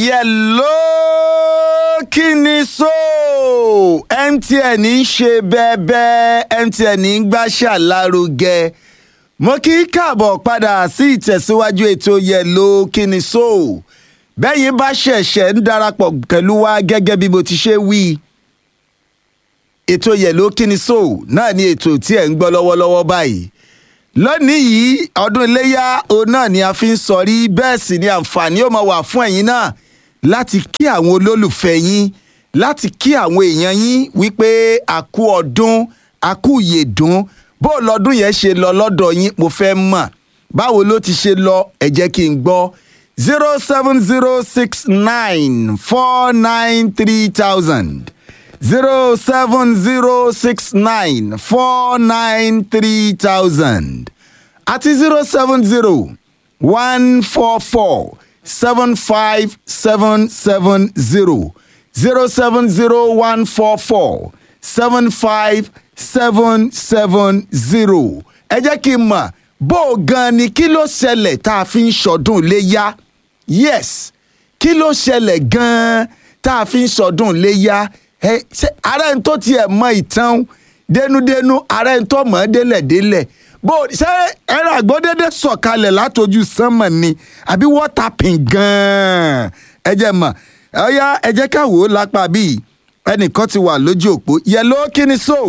yẹ̀ló kí ni so mtn ń ṣe bẹ́ẹ̀bẹ́ mtn ń gbàṣà lárugẹ mo kí káàbọ̀ padà sí ìtẹ̀síwájú ètò yẹ̀ló kí ni so bẹ́yìn bá ṣẹ̀ṣẹ̀ ń darapọ̀ pẹ̀lú wa gẹ́gẹ́ bí mo ti ṣe wí ètò yẹ̀ló kí ni so náà ni ètò tí ẹ̀ ń gbọ́ lọ́wọ́lọ́wọ́ báyìí lónìí yìí ọdún iléyà òun náà ni a fi ń sọrí bẹ́ẹ̀ sì ni àǹfààní ó máa wà fún ẹ̀yin náà láti kí àwọn olólùfẹ́ yín láti kí àwọn èèyàn yín wípé àkú ọdún àkú ìyèdún bó lọ́dún yẹn ṣe lọ lọ́dọ̀ yín mo fẹ́ mọ̀ báwo ló ti ṣe lọ ẹ jẹ́ kí n gbọ́ zero seven zero six nine four nine three thousand zero seven zero six nine four nine three thousand àti zero seven zero one four four seven five seven seven zero zero seven zero one four four seven five seven seven zero ẹ jẹ́ kí n mọ̀ bó o gan ni kí ló ṣẹlẹ̀ tá a fi ń ṣọdún léyà yes kí ló ṣẹlẹ̀ gan-an tá a fi ń ṣọdún léyà ẹ ṣe ara ẹni tó tiẹ̀ mọ ìtàn dénúdénú ara ẹni tó mọ̀ ọ́ délẹ̀délẹ̀ bó ṣe ẹ̀rọ àgbọ̀dédé sọ̀kalẹ̀ látọjú sánmọ̀ ni àbí wọ́tà pin gan-an ẹ jẹ́ mọ̀ ọ̀yá ẹ jẹ́ ká wò ó lápá bíi ẹnìkan ti wà lójú òpó yẹ̀ló kí ni so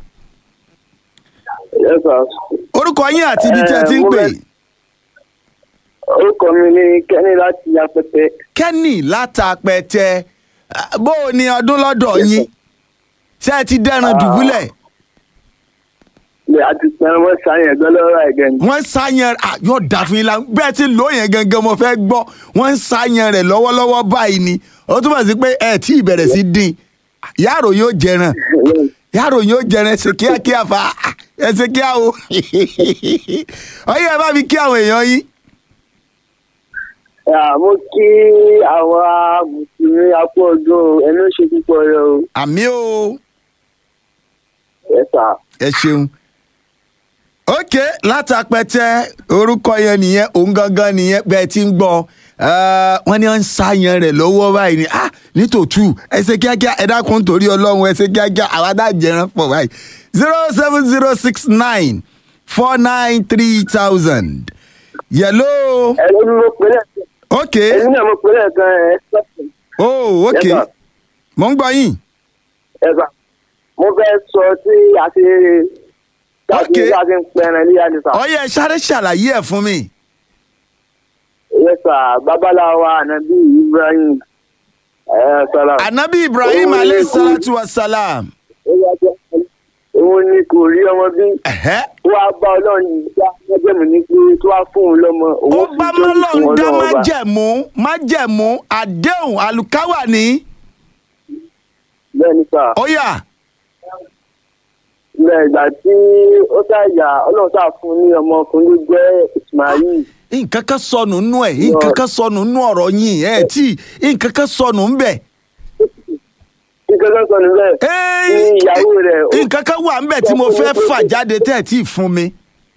Yes, sir. orúkọ yín àti ibi tí ẹ ti ń Eh, mo pè fẹ́- orúkọ mi ni kẹ́ni láti apẹtẹ kẹ́nì látàpẹ̀tẹ̀ bó o ní ọdún lọ́dọ̀ yín ṣé ẹ ti dẹ́ran dùbúlẹ̀ lè àti pẹ̀lú wọn ṣàyẹn ẹgbẹ́ lọ́rọ̀ ẹ̀gẹ́ ni. wọ́n ń ṣàyàn ah, yóò dà fún yín la bẹ́ẹ̀ tí lò yẹn gangan mo fẹ́ gbọ́ wọ́n ń ṣàyàn rẹ̀ lọ́wọ́lọ́wọ́ báyìí ni ó túmọ̀ sí pé ẹ tí ì bẹ̀rẹ̀ sí dín yàrá yóò jẹran yàrá yóò jẹran ẹsẹ̀ kíákíá fa ah, ẹsẹ̀ kíá o ọyẹ ẹ bá mi kí àwọn èèyàn yín Ah, mo kí àwọn mùsùlùmí apò ọdún ẹnu ṣe púpọ̀ rẹ o. àmì o Yes, sir. ẹ ṣeun ok látàpẹtẹ orúkọ yẹn nìyẹn òun gangan nìyẹn bẹẹ ti ń gbọ wọn ní wọn ń ṣàyàn rẹ lọwọ báyìí ni ah nítòtú ẹsẹ kíákíá ẹ dákun torí ọlọrun ẹsẹ kíákíá àwa dá jẹran pọ báyìí zero seven zero six nine four nine three thousand yẹlò ẹni ni mo pè lẹ́ẹ̀kan ok ẹni náà mo pè lẹ́ẹ̀kan ẹ̀ ẹ́ oh ok Yes, sir. mo ń gbọ yín ẹ̀sà mo fẹ́ sọ sí àti Okay. àti àti ń pẹ̀rẹ̀ ní àdìsá. ọyẹ sáré ṣàlàyé ẹ fún mi Yes, sir. babaláwo ànábì ibrahim ẹ̀ sọ̀rọ̀. anabi ibrahim Òun ni alayhi kò- salatu wa salam. òun ni kò rí ọmọ bí Ẹ̀hẹ́. wá bá ọlọ́run dá májẹ̀mú ní pé tó wá fún òun lọ́mọ ó òun bá fi jọ́sìn fún mọ́lọ́run dá ọlọ́run ọba. májẹ̀mú májẹ̀mú àdéhùn àlùkáwà ní. bẹ́ẹ̀ ni sà ó yá bẹ́ẹ̀ ìgbà tí ó ṣàyà ọlọ́run ṣáà fún ní ọmọkùnrin ló jẹ́ ismail nǹkan kan sọnù nú ẹ̀ nǹkan kan sọnù nú ọ̀rọ̀ yín ẹ̀ tí nǹkan kan sọnù ń bẹ̀. kíkẹ́ tó sọ níbẹ̀ ní ìyàwó rẹ̀ ó- nǹkan kan wà ń bẹ̀ tí mo fẹ́ fà jáde tẹ́ ẹ̀ tí ì fún mi.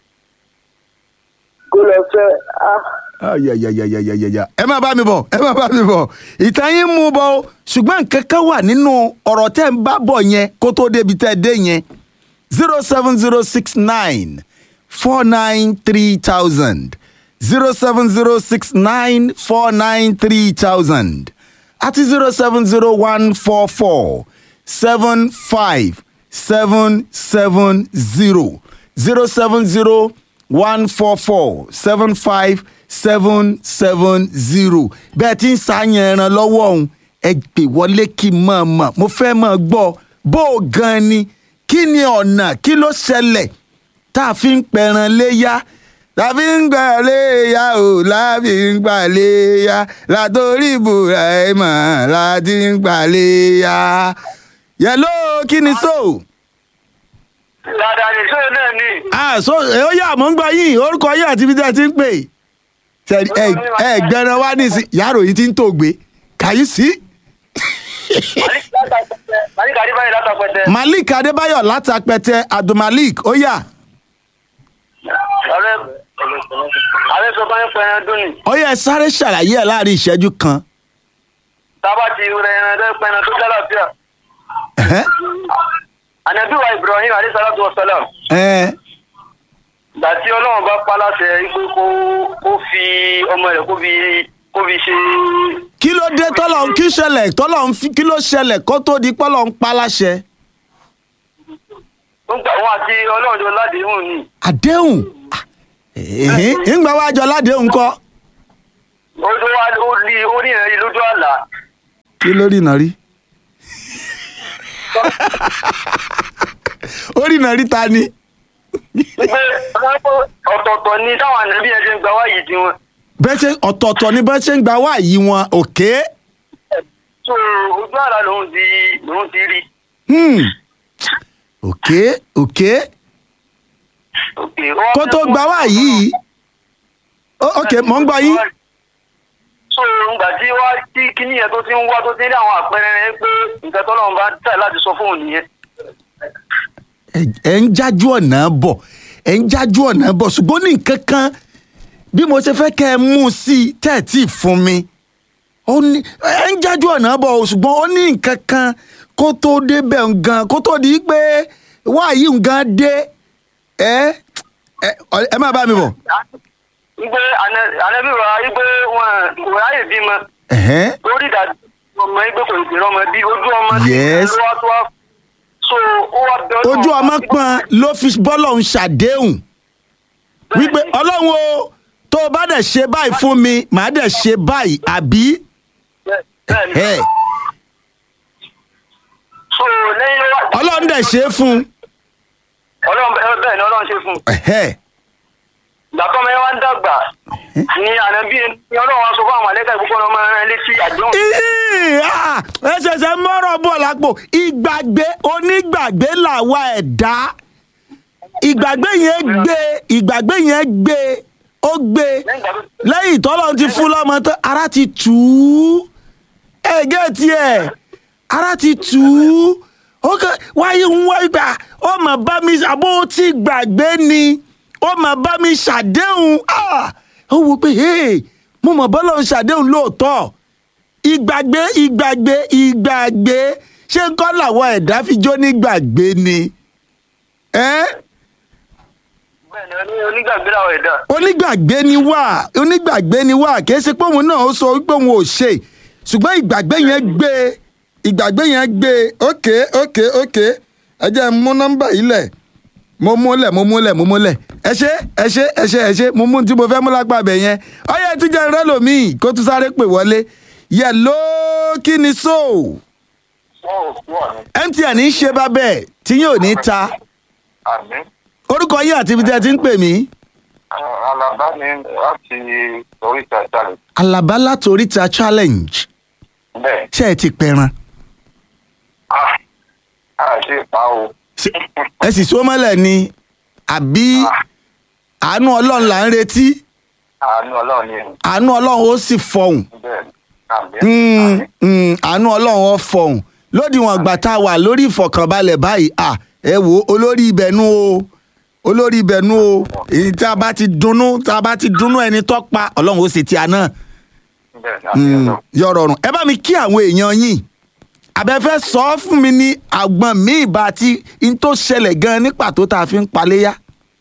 kó lọ fẹ́ ah ayayayayayaya ẹ má bá mi bọ̀ ẹ má bá mi bọ̀ ìtàn yín mú bọ̀ o ṣùgbọ́n nǹkan kan wà nínú ọ̀rọ̀ tẹ́ ń bá bọ̀ yẹn kó tó débi tẹ́ ẹ dé yẹn zero seven zero six nine four nine three thousand zero seven zero six nine four nine three thousand àti zero seven zero one four four seven five seven seven zero zero seven zero one four four seven five seven seven zero bẹ́ẹ̀ tí ń ṣàyàn ẹran lọ́wọ́ ọ̀hún ẹ pè wọlé kí n mọ̀ mọ̀ mo fẹ́ mọ̀ gbọ́ bó o gan ni kí ni ọ̀nà kí ló ṣẹlẹ̀ tá a fi ń pẹran léyà tá a fi ń gbà léyà o láfi ń gbà léyà látòrí ibrahima láti ń gbà léyà yẹlò kí ni so. dáadáa ní sóyè náà ní. ah so ẹ ó yà mọ́ ń gbọ́ yín orúkọ yín àti ibi tí ẹ ti ń pè ṣe ẹ ẹ gbẹran wá nísìn yàrá òyìn ti ń tògbé kàyí sí. malik adébáyé látàpẹtẹ. malik adébáyọ̀ látàpẹtẹ abdulmalik ó yà ọ̀rẹ́ ààrẹ sọ fún ẹ̀pẹ́ ẹran dún ni. ó yẹ sáré ṣàlàyé ẹ̀ láàrin ìṣẹ́jú kan tábà ti rẹ ẹran tó pẹran tó jálàfíà Ẹ̀hẹ́. ànábì wa ibrahim alayhi salatu wa salam Ẹ̀, ìgbà tí ọlọ́run bá pa láṣẹ pé kó kó fi ọmọ rẹ̀ kó fi kó fi ṣe kí ló dé tọ́lọ̀ ń kí ṣẹlẹ̀ tọ́lọ̀ ń fi kí ló ṣẹlẹ̀ kó tó di pọ́lọ̀ ń pa láṣẹ. nígbà wọn àti ọlọ́run jọ ládéhùn ni àdéhùn ẹ̀hìn, ńgbà wá jọ ládéhùn kọ́ ó tó wá ó rí ó rí ìrìn lójú àlá kí ló rí iná rí. ó rí iná rí ta ni. pé ọ̀tọ̀ọ̀tọ̀ ni táwọn ànábì yẹn ṣe ń gba wáyé tiwọn bẹ́ẹ̀ ṣe ọ̀tọ̀ọ̀tọ̀ ni bẹ́ẹ̀ ṣe ń gba wá yìí wọn òkè. so ojú àlá lòun ti lòun ti rí Hmm. òkè òkè òkè ó wá kó tó gba wá yìí. Ó- òkè mọ̀ ń gbọ́ yín. so ngbà tí wá tí kíní yẹn tó ti ń wá tó ti ń rí àwọn àpẹẹrẹ rẹ pé nǹkan tọ́lọ́run bá tẹ̀ láti sọ fóun nìyẹn ẹ- ẹ ń jájú ọ̀nà bọ̀ ẹ ń jájú ọ̀nà bọ̀ ṣùgbọ́n ní nǹkan kan bí mo ṣe fẹ́ kẹ́ ẹ mú un sí i tẹ́ ẹ̀ tí ì fún mi ó ní ẹ ń jájú ọ̀nà bọ̀ o, ṣùgbọ́n ó ní nǹkan kan kó tó débẹ̀ ngan kó tó di pé wáyé ngan dé ẹ ẹ ẹ má bá mi bọ̀. igbe ànábì rọ igbe wọn kò ráyè bímọ Ẹ̀hẹ́n. lórí ìdájọ́ ọmọ igbe kò ìpèrè ọmọ bí ojú ọmọ tí Yes. ló wá tó wá so ó wá bẹ Ọlọ́run ojú ọmọ wá- pọn ló fi bọ́lọ̀ ń ṣàdéhùn wípé ọlọ́run o tó o bá dẹ̀ ṣe báyìí fún mi màá dẹ̀ ṣe báyìí àbí. Bẹ́ẹ̀- bẹ́ẹ̀ ni. Ẹ̀. so lẹ́yìn wá ọlọ́run dẹ̀ ṣe é fún un. ọlọ́run bẹ́ẹ̀ bẹ́ẹ̀ ni ọlọ́run ṣe fún un Ẹ̀hẹ́. gbàtọ́ mi wá ń dàgbà ni ànábì ni ọlọ́run wá sọ fún àwọn àlẹ́kà ìbùkún ọmọ rẹ létí àdéhùn Ìhì, ah, ẹ ṣẹ̀ṣẹ̀ mọ́rọ̀ bọ̀ lápò ìgbàgbé onígbàgbé làwa ẹ̀dá ìgbàgbé yẹn gbé ìgbàgbé yẹn gbé ó gbé lẹ́yìn ìgbà tó lẹ́yìn tọ́lọ́run ti fún lọ́mọ tán ara ti tù ú ẹ̀gẹ́ tiẹ̀ ara ti tù ú ó kẹ́ wáyé ń wá ìgbà ó mà bá mi àbó ó ti gbàgbé ni ó mà bá mi ṣàdéhùn ah, ó wo pé hey, mo mọ̀ bọ́lá ń ṣàdéhùn lóòótọ́ ìgbàgbé ìgbàgbé ìgbàgbé ṣé ń kọ́ làwọn ẹ̀dá fi jó nígbàgbé ni. Eh? bẹ́ẹ̀ ni oní- onígbàgbé làwọn ẹ̀dá onígbàgbé ni wá onígbàgbé ni wá kì í ṣe pé òun náà ó sọ pé òun ò ṣe ṣùgbọ́n ìgbàgbé yẹn gbé ìgbàgbé yẹn gbé ókè ókè ókè ẹ jẹ́ n mú nọ́mbà yìí lẹ̀ mo múlẹ̀ mo múlẹ̀ mo múlẹ̀ ẹ ṣe ẹ ṣe ẹ ṣe ẹ ṣe mo mú tí mo fẹ́ mú lápá abẹ yẹn ọyẹ tí jẹ́ rẹ́ lòmíì kó tún sáré pè wọlé yẹ ló kí ni so wọ́n ò kú ọ̀nà mtn ń ṣe bá bẹ́ẹ̀ tí yóò ní ta àmì orúkọ yín àti ibi tí ẹ ti ń pè mí alaba ni láti oríta ìsàlẹ̀ alaba láti oríta challenge bẹ́ẹ̀ ṣé ẹ ti pẹran ah a ṣe pa o Ṣé- ẹ sì so mọ́lẹ̀ ni àbí àánú ọlọ́run là ń retí àánú ọlọ́run ni àánú ọlọ́run ó sì fọhùn bẹ́ẹ̀ àmì Mm, mm, àánú ọlọ́run ó fọhùn lódiwọ̀n ìgbà tá a wà lórí ìfọ̀kànbalẹ̀ báyìí à ẹ wo olórí ibẹ̀nú o olórí ibẹ̀nú o èyí tá a bá ti dunnú tá a bá ti dunnú ẹni tó pa ọlọ́run ó sì ti àná bẹ́ẹ̀ àmì ọlọ́run. yọrọrùn ẹ bá mi kí àwọn èèyàn yín àbẹ̀fẹ́ sọ ọ́ fún mi ní àgbọ̀n míì bá ti n tó ṣẹlẹ̀ gan ní pàtó tá a fi ń paléyà.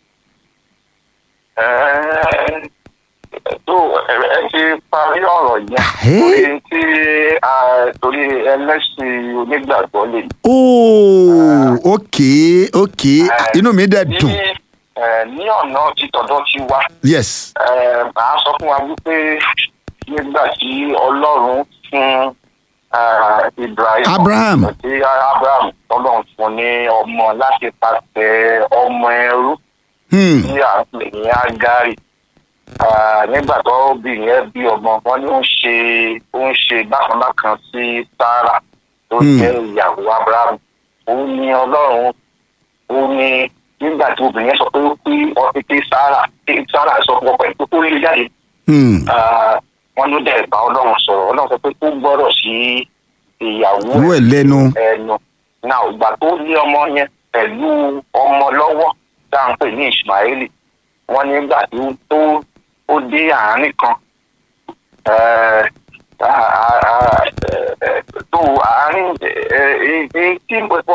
Ẹ- tó ẹ ẹ ti parí ọ̀rọ̀ yẹn Ẹ́. torí tí a torí ẹlẹ́sìn onígbàgbọ́ lè. ooo ok ok inú mi dẹ̀ dùn ní ẹ, ní ọ̀nà títọ̀dọ̀ ti wá yes ẹ, màá sọ fún wa wípé nígbà tí ọlọ́run fún ẹ, Ibrahim Abraham. tí Abraham ọlọ́run fún ní ọmọ láti pàṣẹ ọmọ ẹrú hmm. tí à ń pè ní Ágárì Ah, nígbà tó obìnrin yẹn bí ọmọ wọn ni ó ń ṣe ó ń ṣe bákanbákan sí Sárà tó Hmm. jẹ́ ìyàwó Abraham òun ni Ọlọ́run òun ni nígbà tí obìnrin yẹn sọ pé ó pé ọtí pé Sárà pé Sárà sọ fún ọkọ ẹ̀ pé kó lè jáde Hmm. Ah, wọn ló dẹ̀ bá Ọlọ́run sọ̀rọ̀ Ọlọ́run sọ pé kó gbọ́rọ̀ sí ìyàwó owó ẹ̀ lẹ́nu ẹnu náà ìgbà tó ní ọmọ yẹn pẹ̀lú ọmọ lọ́wọ́ tá à ń pè ní Ismaili wọ́n nígbà tí ó tó ó dé àárín kan eh, a- a- a- eh,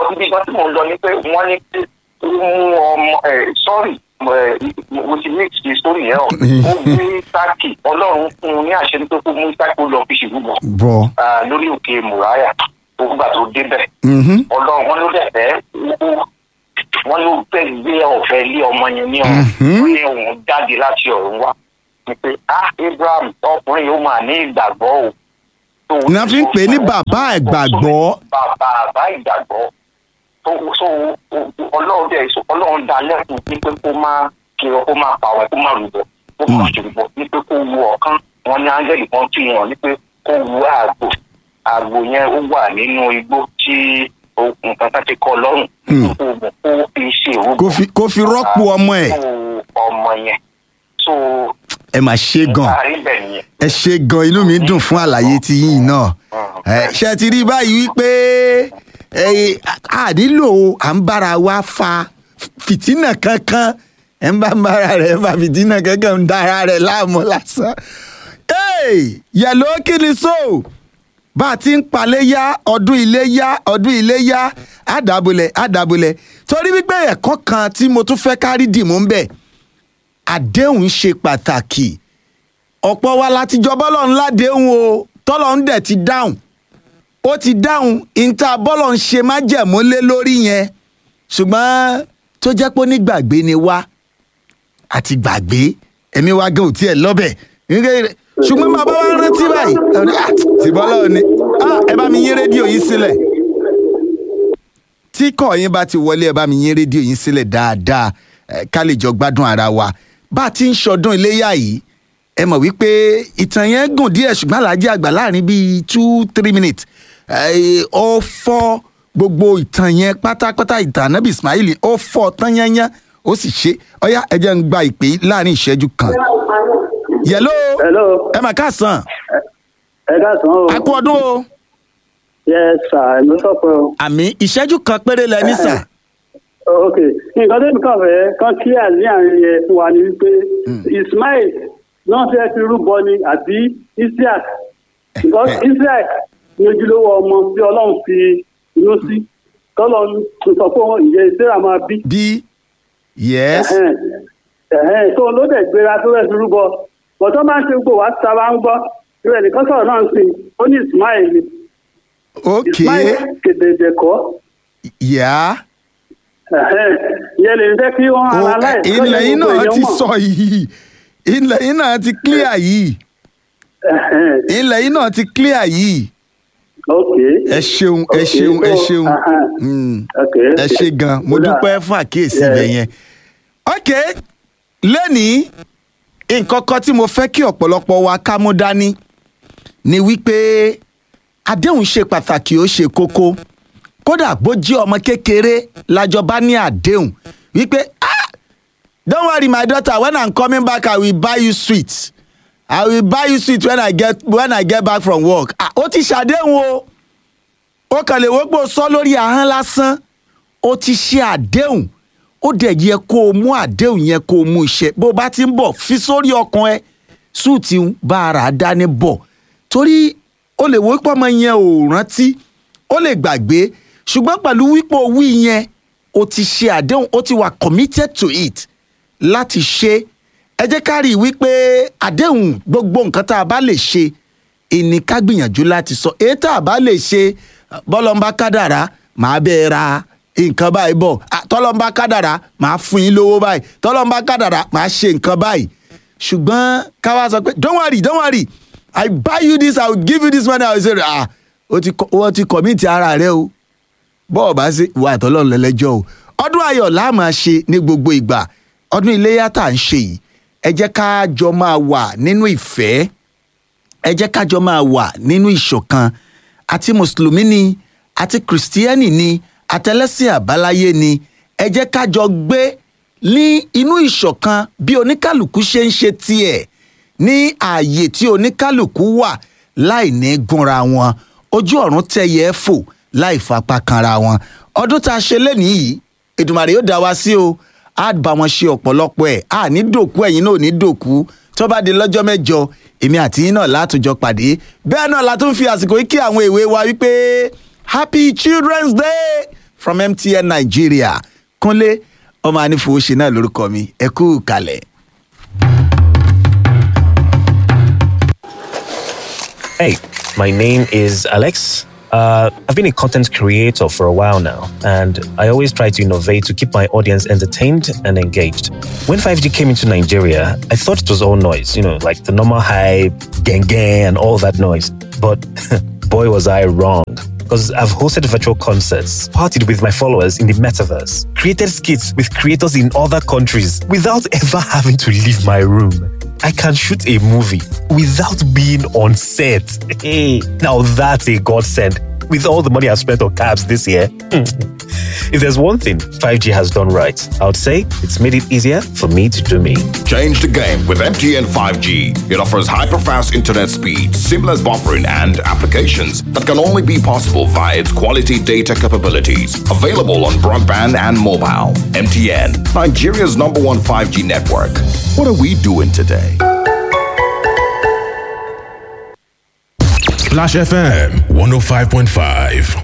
bọ̀ síbi kan tí mò ń lọ ni pé wọ́n ní pé ó mú ọmọ ẹ̀ sọ́ọ̀rì mo ti mix the story yẹn o ó gbé sáàkì ọlọ́run fún un ní àṣẹ pé kó mú sáàkì ó lọ fi ṣèlúbọ bọ̀. lórí òkè mùráyà ògbà tó débẹ̀ Mhm. ọlọ́run wọn ló dẹ̀ fẹ́ ó- wọ́n ló fẹ́ gbé ọ̀fẹ́ lé ọmọ yẹn ní ọ̀run Mhm. wọ́n ní òun jáde láti ọ̀run wá ni pé ah abraham ọkùnrin yóò máa ní ìgbàgbọ́ o. tó Ní a fi ń pè é ní bàbá ìgbàgbọ́. bàbá bàbá ìgbàgbọ́ tó so ọlọ́run dẹ̀ so ọlọ́run dá lẹ́kùn ní pé kó máa kiri kó máa pàwọ́ kó máa rúbọ kó máa ṣèrúbọ ní pé kó wu ọ̀kan wọn ní áńgẹ́lì kan tún yàn ní pé kó wu àgbò àgbò yẹn ó wà nínú igbó tí okùn kankan ti kọ lọ́rùn Hmm. kó wù kó fi ṣe ìrúbọ kó fi kó fi rọ́pò ọmọ ẹ̀ fún ọmọ yẹn so ẹ mà ṣe gan láàrin bẹ̀ nìyẹn. ẹ ṣe gan inú mi dùn fún àlàyé ti yín náà ẹ ṣe ti rí báyìí wípé ẹ a nílò à ń bára wa fa fìtínà kankan ẹ ń bá ń bára rẹ fa fìtínà kankan ń dára rẹ láàmú lásán. Hey, yẹ̀lò kí ni so bá a ti ń palẹ̀ yá ọdún ilé yá ọdún ilé yá àdàbọ̀lẹ̀ àdàbọ̀lẹ̀ torí wípé ẹ̀kọ́ kan tí mo tún fẹ́ kárí dìmú ń bẹ̀ àdéhùn ṣe pàtàkì ọ̀pọ̀ wa láti jọ bọ́lọ̀ ńlá déhùn o tọ́lọ̀ ń dẹ̀ ti dáhùn ó ti dáhùn ìta bọ́lọ̀ ń ṣe májẹ̀mú lé lórí yẹn ṣùgbọ́n tó jẹ́ pé onígbàgbé ni wá àti gbàgbé ẹ̀mí wa gan ò tiẹ̀ lọ́bẹ̀ Nígbà- ṣùgbọ́n bàbá wa rántí báyìí ẹ ní, "Ah, ti bọ́lọ̀ ni Ah, ẹ bá mi yín rédíò yín sílẹ̀ tí kọ̀ yín bá ti wọlé ẹ bá mi yín rédíò yín sílẹ̀ dáadáa ẹ, ká lè jọ gbádùn ara wa bá a ti ń ṣọdún iléyà yìí ẹ mọ̀ wípé ìtàn yẹn gùn díẹ̀ ṣùgbọ́n aláàjì àgbà láàrin bíi two three minutes ẹ, ó fọ́ gbogbo ìtàn yẹn pátápátá ìtàn anábì ismail ó fọ́ tán yányán ó sì ṣe ọyá ẹ jẹ́ ń gba ìpè láàrin ìṣẹ́jú kan yẹ̀ló hello ẹ mà káàsán ẹ káàsán o a kú ọdún o yes sir ẹ ló sọ pé o àmì ìṣẹ́jú kan péré lẹ ní sà. ok nǹkan tó kàn fẹ́ kán clear ní àárín yẹn fún wa ni wípé ismail náà fẹ́ fi rúbọ ni àbí isiaq because isiaq ní ojúlówó ọmọ tí ọlọ́run fi inú sí tọ́lọ́ sọ pé wọn ìyẹn sarah máa bí bí yes ẹ̀hẹ́n, ẹ̀hẹ́n, tó ló dẹ̀ gbéra tó fẹ́ fi rúbọ bọ̀tọ́ máa ń ṣe gbò wá sábà ń gbọ́ ìrẹ̀ nìkan sọ̀rọ̀ náà ń sìn ó ní ismail ni ok ismail kedede kọ́ yà ìyẹn lè fẹ́ kí wọ́n ó analyze ilẹ̀ yìí gbogbo náà èèyàn ti mọ̀. sọ yìí ilẹ̀ yìí náà ti clear yìí Ẹ̀hẹ́n, ilẹ̀ yìí náà ti clear yìí ok ẹ ṣeun ẹ Ok, ṣeun ẹ so, ṣeun aha. Mm. ok ẹ ṣe gan mo Kódà, dúpẹ́ fún àkíyèsí Yeah. ibẹ̀ yẹn. ok lẹ́nìí nǹkan kan tí mo fẹ́ kí ọ̀pọ̀lọpọ̀ wa ká mú dání ni wípé àdéhùn ṣe pàtàkì ó ṣe kókó kódà bó jẹ́ ọmọ kékeré lájọ bá ní àdéhùn wípé ah don't worry my daughter when i'm coming back i will buy you sweet i will buy you sweet when i get when i get back from work ah ó ti ṣàdéhùn o ó kàn lè wọ́pọ̀ sọ lórí ahọ́n lásán ó ti ṣe àdéhùn ó dẹ̀ yẹ kó o mú àdéhùn yẹn kó o mú iṣẹ́ bó o bá ti ń bọ̀ fi sórí ọkàn ẹ súùtì ń bá ara dání bọ̀ torí ó lè wọ́pọ̀ ọmọ yẹn ò rántí ó lè gbàgbé ṣùgbọ́n pẹ̀lú wípé o wí yẹn o ti ṣe àdéhùn ó ti wà committed to it láti ṣe ẹ jẹ́ ká rí i wípé àdéhùn gbogbo nǹkan tá a bá lè ṣe ìní ká gbìyànjú láti sọ èyí tá a bá lè ṣe bọ́lọ́mbà kádàrá màá bẹ́ẹ̀ ra nǹkan báyìí bọ̀ Ah, tọ́lọ́mbà kádàrá màá fún yín lówó báyìí tọ́lọ́mbà kádàrá màá ṣe nǹkan báyìí ṣùgbọ́n káwá sọ pé don't worry don't worry i buy you this i will give you this money i will say ah o ti kọ- wọ́n ti commit ara rẹ o bọ́ọ̀ bá ṣe ìwà àtọ́lọ́run lẹ́lẹ́jọ́ o ọdún ayọ̀ la máa ṣe ní gbogbo ìgbà ọdún iléyà tá à ń ṣe yìí ẹ jẹ́ ká jọ máa wà nínú ìfẹ́ ẹ jẹ́ ká jọ máa wà nínú ìṣọ̀kan àti mùsùlùmí ni àti kìrìsìtíẹ́nì ni àtẹlẹ́sìn àbáláyé ni ẹ jẹ́ ká jọ gbé ní inú ìṣọ̀kan bí oníkálukú ṣe ń ṣe tiẹ̀ ní ààyè tí oníkálukú wà láì ní gúnra wọn ojú ọ̀run tẹ̀yẹ fò láì fapá kanra wọn ọdún tá a ṣe lẹ́nìí yìí Èdùmàrè yóò dá wa sí o á bá wọn ṣe ọ̀pọ̀lọpọ̀ ẹ̀ á ní dòkú ẹ̀yin náà ò ní dòkú tó bá di lọ́jọ́ mẹ́jọ èmi àti yín náà látòjọ pàdé bẹ́ẹ̀ náà la tún fi àsìkò yìí kí àwọn èwe wa wípé happy children's day from mtn nigeria kúnlé ọmọ anífowóṣe náà lórúkọ mi ẹ kú kalẹ̀. Hey, my name is Alex. Uh, I've been a content creator for a while now, and I always try to innovate to keep my audience entertained and engaged. When 5G came into Nigeria, I thought it was all noise, you know, like the normal hype, gang gang, and all that noise. But boy, was I wrong. Because I've hosted virtual concerts, partied with my followers in the metaverse, created skits with creators in other countries without ever having to leave my room. I can shoot a movie without being on set. Hey, now that's a godsend. With all the money I've spent on cabs this year, if there's one thing 5G has done right, I would say it's made it easier for me to do me. Change the game with MTN 5G. It offers hyper-fast internet speed, seamless buffering, and applications that can only be possible via its quality data capabilities. Available on broadband and mobile. MTN, Nigeria's number one 5G network. What are we doing today? Splash FM 105.5.